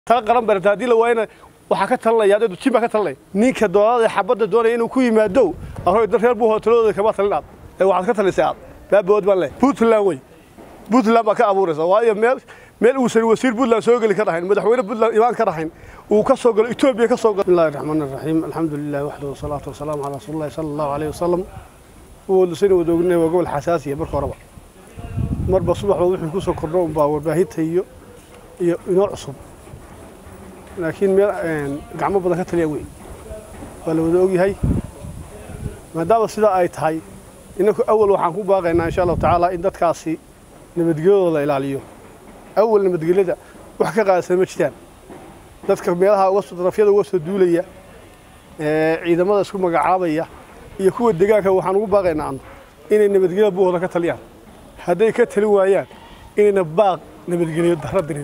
tala qaran barata haddii la waayana waxaa ka talinaya adeedu jin baa ka talinaya ninka doolada xabadda doonaya inuu ku yimaado arooy dad reer buu hoteladooda kama talin aad ee waxaad ka talisay aad baabood baan leh puntland wey puntland baa ka abuuraysa waayo meel meel uusan wasiir puntland soo geli ka dhahayn madaxweyne puntland imaan ka dhahayn uu ka soo galo etoobiya ka soo galo bismillahi raxmaani raxiim alxamdu lilah waxdahu wasalaatu wasalaamu calaa rasuulillahi sala allahu alayhi wasalam uwadusayna wadoognay waa gobol xasaasiya marka horeba marba subaxba wixii ku soo kordho unbaa warbaahinta iyo iyo inoo cusub laakiin meel gacmo badan ka taliya wey waa la wada ogyahay maadaama sidaa ay tahay inaku awal waxaan ku baaqaynaa insha allahu tacaala in dadkaasi nabadgelyadooda la ilaaliyo awal nabadgelyada wax ka qaadsan ma jiraan dadka meelaha uga soo darafyada uga soo duulaya ciidamada isku magacaabaya iyo kuwa deegaanka waxaan ugu baaqaynaa anu inay nabadgelyada buuhooda ka taliyaan hadday ka talin waayaan inayna baaq nabadgelyo darro dirin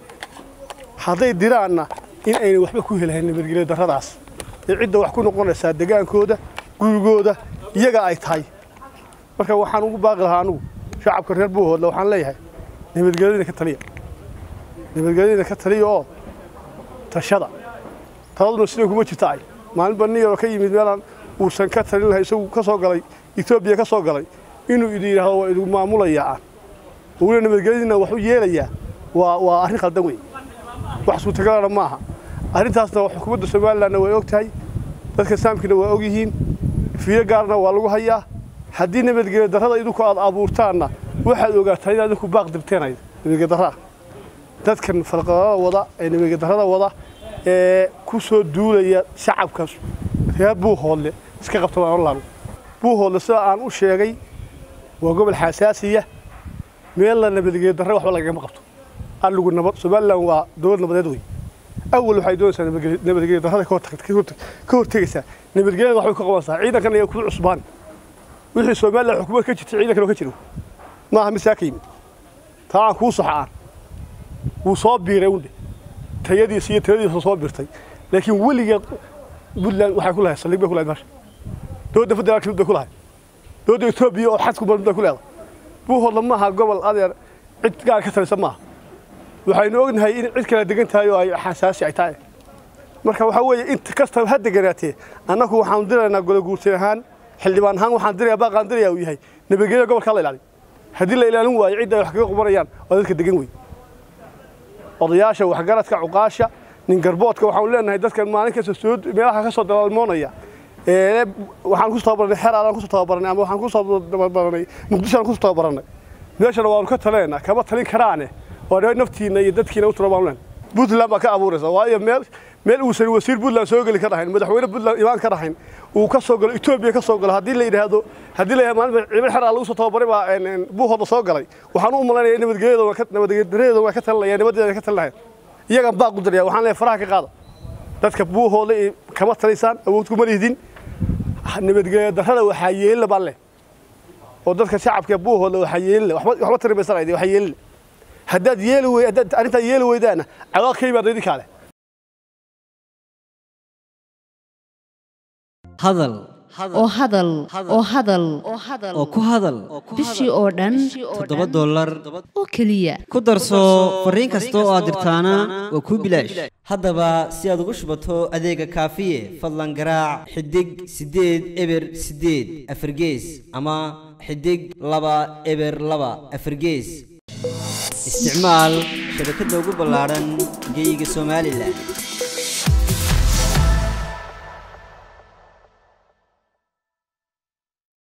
hadday diraanna in ayna waxba ku helahayn nabadgelyo darradaas ee cidda wax ku noqonaysaa degaankooda gurigooda iyaga ay tahay marka waxaan ugu baaqi lahaa anugu shacabka reer buuhoodla waxaan leeyahay nabadgelyadiina ka taliya nabadgelyadiina ka taliya oo tashada taladuna siday kuma jirta ay maalinba nin yaroo ka yimid meelaan uusan ka talin lahay isagu ka soo galay etoobiya ka soo galay inuu idin yidhaahdo waa idigu maamulayaa aan uguna nabadgelyadiina wax u yeelayaa waa waa arrin khaldan wey wax suurtagalana ma aha arrintaasna xukuumadda somalilandna way og tahay dadka saamkiina waa og yihiin fiiro gaarna waa lagu hayaa haddii nabadgelyo darrada idinku aad abuurtaanna waxaad ogaataa inaad idinku baaq dirteen nabadgelyo darraa dadkan falqadada wada ee nabadgelyo darrada wada ee ku soo duulaya shacabka reer buuhoodle iska qabta waan olaanu buuhoodle sida aan u sheegay waa gobol xasaasiya meelna nabadgelyo darra waxba lagagama qabto alligu nabad somaliland waa dowlad nabadeed wey awal waxay doonaysaa nabadgelyo darrada ka hortegaysaa nabadgelyada waxbay ka qabanaysaa ciidankan ayaa ku cusbaan wixii somaliland xukuumad ka jirtay ciidankan oo ka jiro maaha mid saa ka yimid taa aan kuu saxa aan wuu soo biiray undhe tayadiisa iyo taladiisa soo biirtay laakiin weligeed puntland waxay ku lahayd saldhig bay ku lahayd meesha dowladda federaalka mid bay ku lahayd dowladda etoobiya oo xadku mid bay ku leedahay buuhoodla maaha gobol adeer cid gaar ka talisa maaha waxaynu ognahay in cid kala degan tahay oo ay xasaasi ay tahay marka waxaa weeye inta kastaba ha deganaatee annagu waxaanu diraynaa golaguurtay ahaan xildhibaan ahaan waxaan diraya baaqaan diraya uu yahay nabadgelyada gobolka la ilaaliyo haddii la ilaalin waayo cidda ay wax kaga qubanayaan waa dadka degan wey odayaasha waxgaradka cuqaasha nin garboodka waxaanu leenahay dadkan maalin kasta soo meelaha ka soo dalaalmoonaya waxaan ku tababaranay xeraadaan ku tababaranay ama waxaan ku tababaranay muqdishoaan ku tababaranay meeshana waanu ka taleenaa kama talin karaane oo naftiina iyo dadkiina u tura baan leenahay puntland baa ka abuuraysa waayo meel meel uusan wasiir puntland soo geli ka dhahayn madaxweyne puntland imaan ka dhahayn uu ka soo galo etoobiya ka soo galo haddii la yidhaahdo haddii la yidhahdo maalinba ciidan xeraa lagu soo tababaray baa buuhooda soo galay waxaan u malaynaya nabadgelyadooda waa ka talinaya nabadeeda ka talinahayn iyagaan baaq u diraya waxaan leeyahay faraha ka qaada dadka buuhooda kama taliysaan awood kuma lihdin nabadgelyo darrada waxaa yeelila baan leh oo dadka shacabka buuhooda waxaa yeelila waxba tari maysanayde waxaa yeelila haddaad yeeli wey haddaad arrintaa yeeli weydaana cawaaq ka yimaada idinkaa leh hadal oo hadal oo hadal oo ku hadal bishii oo dhan toddoba dollar oo keliya ku darso fariin kasta oo aad dirtaana waa kuu bilaash haddaba si aad ugu shubato adeega kaafiye fadlan garaac xidig siddeed eber siddeed afargees ama xidig laba eber laba afargees isticmaal shabakadda ugu ballaadhan geyga somalilan